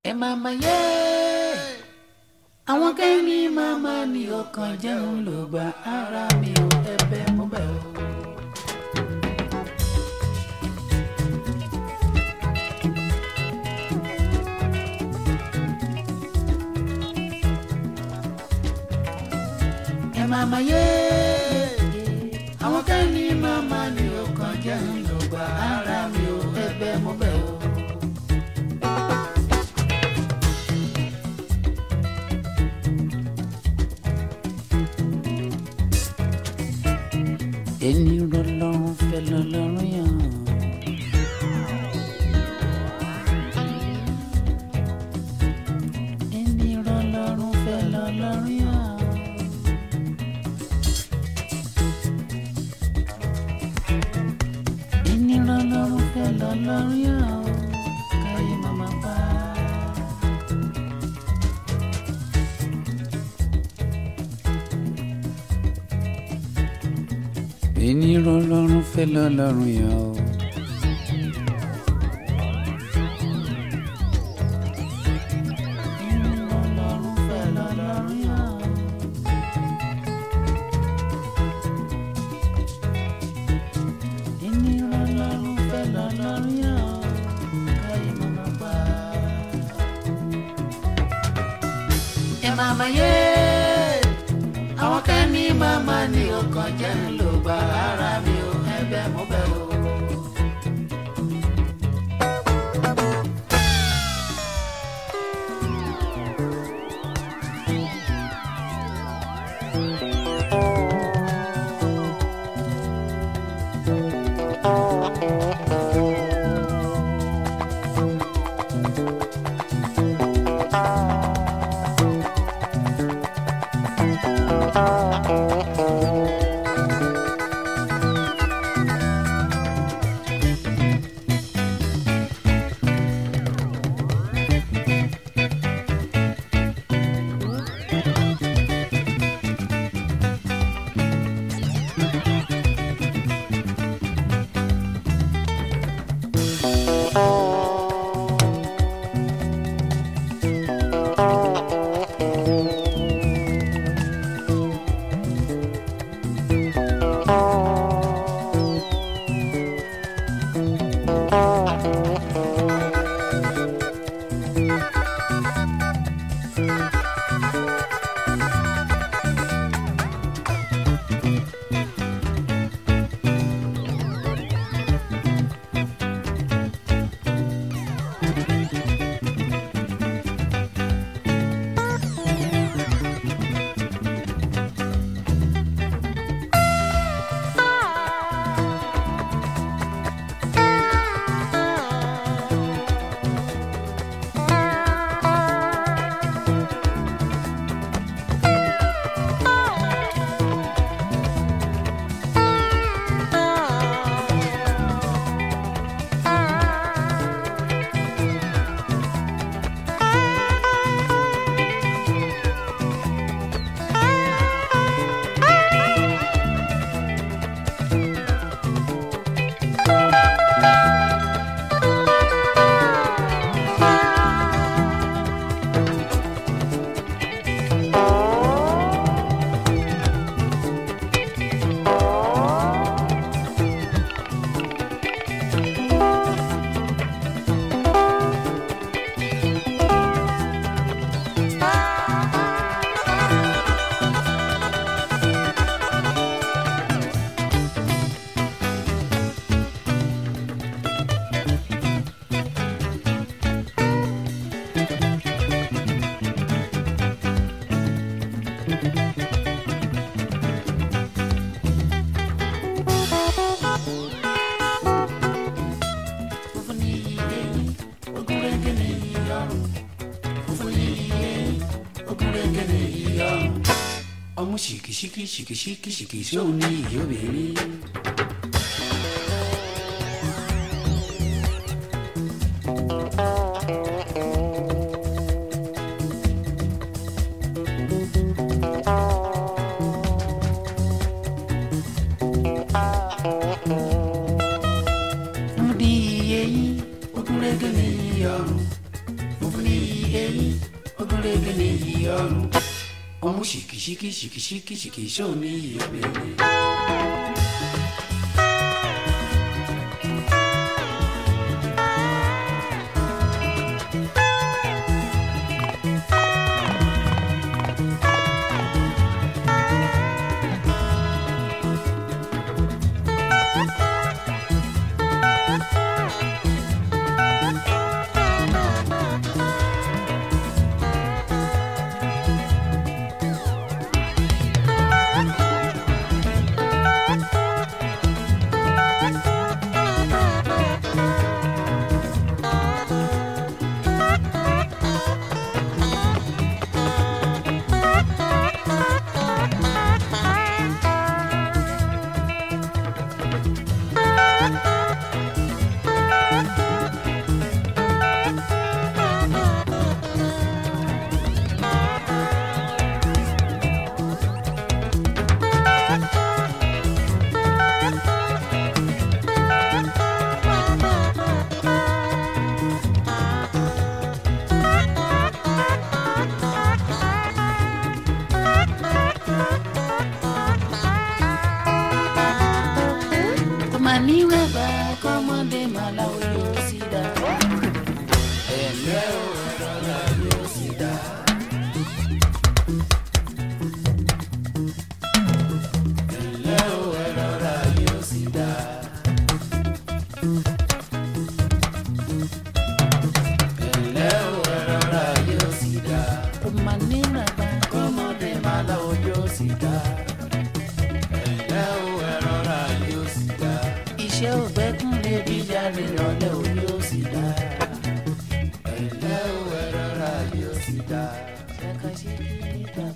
ẹ máa ma yé àwọn kẹ́ni máa ma ní ọkàn jẹun ló gba ara mi ò ẹ̀bẹ̀ mo bẹ̀ o. ẹ máa ma yé àwọn kẹ́ni máa ma ní ọkàn jẹun ló gba ara mi ò ẹ̀bẹ̀ mo bẹ̀ o. ẹni rọlọ́run fẹ́ lọ́lọ́run yàn. ẹni rọlọ́run fẹ́ lọ́lọ́run yàn. ẹni rọlọ́run fẹ́ lọ́lọ́run yàn. káyé màmá pa. ẹni rọlọ́run fẹ́ lọ́lọ́run yàn o. ẹni rọlọ́run fẹ́ lọ́lọ́run yàn. ẹni rọlọ́run fẹ́ lọ́lọ́run yàn. káyé màmá pa. ẹ máa ma yé àwọn kan ní màmá ní ọkàn jẹ́ ń lò gba ara mi ò ẹ̀bẹ̀ mo bẹ̀ o. funfun ní ilé ogun rege ní ìyọrùn funfun ní ilé ogun rege ní ìyọrùn. ọmú ṣìkìṣìkì ṣìkìṣìkì ṣìkì sóun ní ìyóbìnrin. fún ní iye yín ogun rege ní ìyọrùn funfun ní eyín ogúnrégé ní iyì ọrùn ọmú ṣìkìṣìkì ṣìkìṣìkì ṣìkìṣó ní iyì obìnrin. kọ́mọ níwẹ̀bà kọ́mọdé màlá yóò sì dá. ẹ̀lẹ́ o rọra yóò sì dá. ẹ̀lẹ́ o rọra yóò sì dá. ẹ̀lẹ́ o rọra yóò sì dá. kọ́mọ níwẹ̀bà kọ́mọdé màlá yóò sì dá. ẹ̀lẹ́ o rọra yóò sì dá. iṣẹ́ ògbẹ́kùn lè bí jáde lọ́lẹ́ o yóò sì dá. ẹ̀lẹ́ o rọra yóò sì dá. ṣẹ́ka ṣe kí níta.